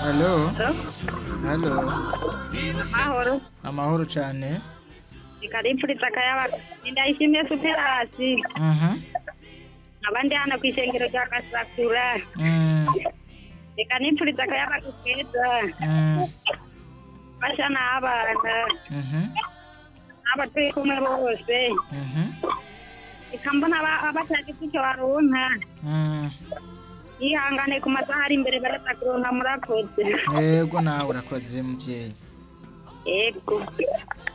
Halo, halo, mahoro amahoro cyane. reka ripfuritse akayabaga ndayishimiye superasi Mhm. abandi hano ku ishengero rya gasakura Mm, reka nipfuritse akayabaga keza mm, basha n'abana mhm, abo turi kumwe bose mhm, reka mbona aba- abatagize icyo baronka mm. yihangane ku masaha ari imbere baraza kuronka murakoze Yego nawe urakoze mubyeyi. yego